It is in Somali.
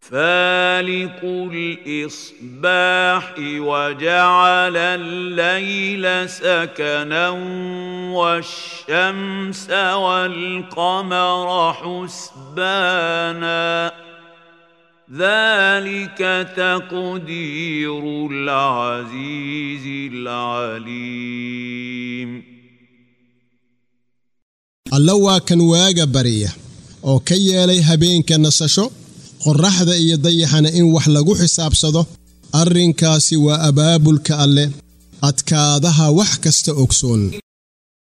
فالق الاصباح وجعل الليل سكنا والشمس والقمر حسبانا ذلك تقدير العزيز العليم alla waa kan waaga bariya oo ka yeelay habeenka nasasho qorraxda iyo dayaxana in wax lagu xisaabsado arrinkaasi waa abaabulka alle adkaadaha wax kasta ogsoon